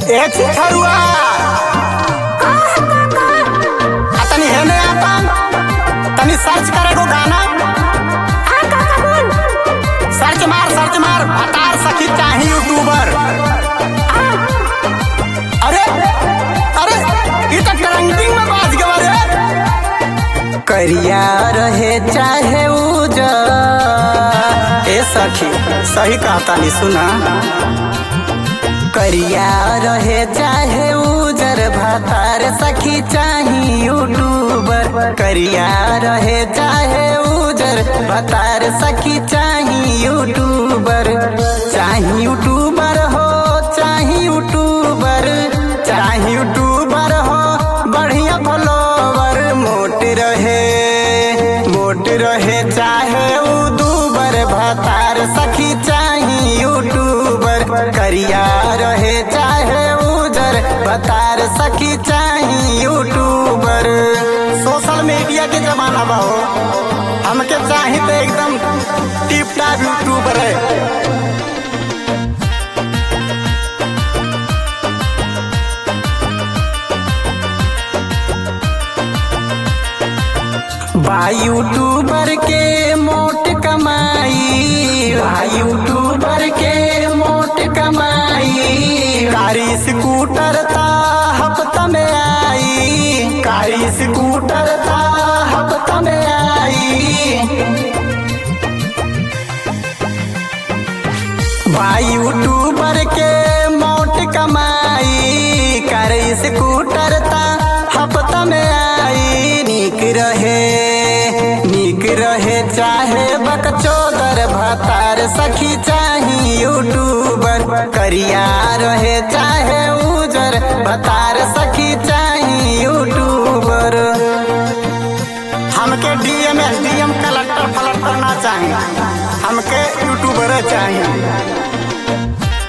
ए छिछरुआ आ तनी हेने आता तनी सर्च करे को गाना सर्च मार सर्च मार अतार सखी चाही यूट्यूबर अरे अरे ई तो ट्रेंडिंग में बाज गवा रे करिया रहे चाहे उजर ए सखी सही कहता नहीं सुना करिया रहे चाहे उजर भातार सखी चाही यूट्यूबर करिया रहे चाहे उजर भातार सखी चाही यूट्यूबर चाही यूट्यूबर हो चाही यूट्यूबर चाही यूट्यूबर हो बढ़िया फॉलोवर मोट रहे मोट रहे चाहे उदूबर भातार सखी चाही यूट्यूबर करिया रहे चाहे उजर बतार सखी चाही यूट्यूबर सोशल मीडिया के जमाना बा हो हमके चाही तो एकदम टिप टाप यूट्यूबर है बा यूट्यूबर के मोट कमाई बा यूट्यूबर के मोट कमाई कारी स्कूटर ता हफ्ता में आई कारी स्कूटर ता हफ्ता में आई बा यूट्यूबर के मोट कमाई कर स्कूटर ता हफ्ता में आई निक रहे निक रहे चाहे बकचोदर भतार सखी चाही यूट्यूबर करिया रहे चाहे उजर भतार सखी चाही यूट्यूबर हमके डीएम एस डीएम कलेक्टर फलक्टर ना चाहिए हमके यूट्यूबर चाहिए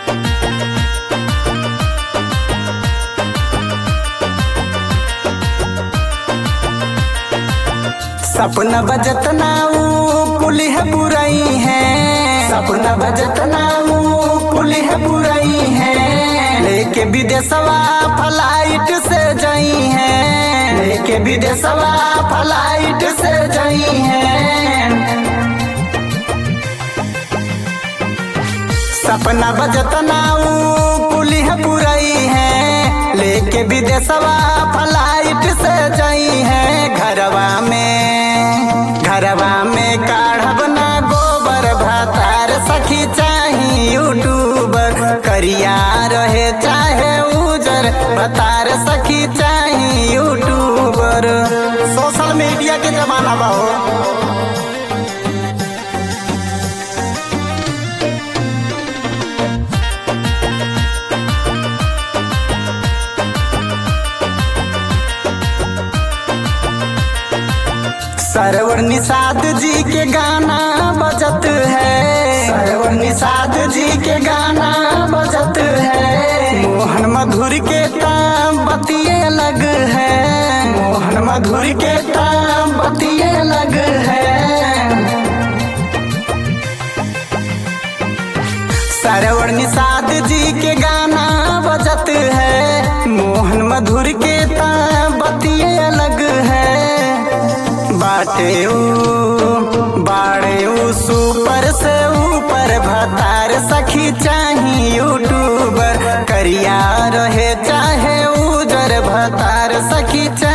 सपना बजत नाऊ कुली है बुराई है सपना बजत नाऊ कुली है बुराई है लेके विदेशवा फ्लाइट से जाई है लेके विदेशवा फ्लाइट से जाई है सपना बजत नाऊ कुली है बुराई है लेके विदेशवा फ्लाइट से जाई है घरवा में घरवा में काढ़ब ना गोबर भातार सखी चाही यूट्यूबर करिया रहे चाहे उजर बतार सखी चाही यूट्यूबर सोशल मीडिया के जमाना बा हो सरवर निषाद जी के गाना बजत है सरवर निषाद जी के गाना बजत है मोहन मधुर के ताम बतिये अलग है मोहन मधुर के ताम बतिये अलग है सरवर निषाद जी के गाना बजत है मोहन मधुर के ताम बतिये अलग है बाटे ऊ बाड़े ऊ सुपर से ऊपर भतार सखी चाही यूट्यूबर करिया रहे चाहे उजर भतार सखी चाही